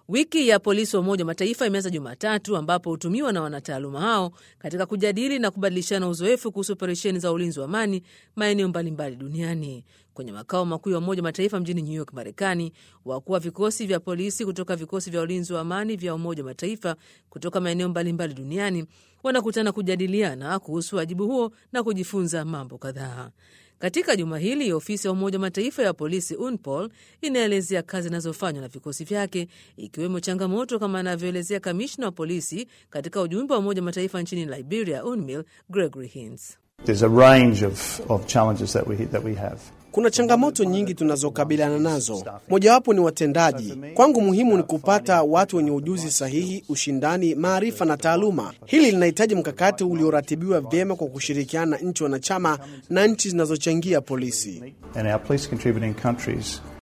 Wiki ya polisi wa Umoja wa Mataifa imeanza Jumatatu, ambapo hutumiwa na wanataaluma hao katika kujadili na kubadilishana uzoefu kuhusu operesheni za ulinzi wa amani maeneo mbalimbali duniani. Kwenye makao makuu ya Umoja wa Mataifa mjini New York, Marekani, wakuu wa vikosi vya polisi kutoka vikosi vya ulinzi wa amani vya Umoja wa Mataifa kutoka maeneo mbalimbali duniani wanakutana kujadiliana kuhusu wajibu huo na kujifunza mambo kadhaa. Katika juma hili ofisi ya Umoja wa Mataifa ya polisi UNPOL inaelezea kazi zinazofanywa na vikosi vyake ikiwemo changamoto kama anavyoelezea kamishna wa polisi katika ujumbe wa Umoja wa Mataifa nchini Liberia, UNMIL, Gregory Hines. Kuna changamoto nyingi tunazokabiliana nazo, mojawapo ni watendaji. Kwangu muhimu ni kupata watu wenye ujuzi sahihi, ushindani, maarifa na taaluma. Hili linahitaji mkakati ulioratibiwa vyema kwa kushirikiana na nchi wanachama na nchi zinazochangia polisi.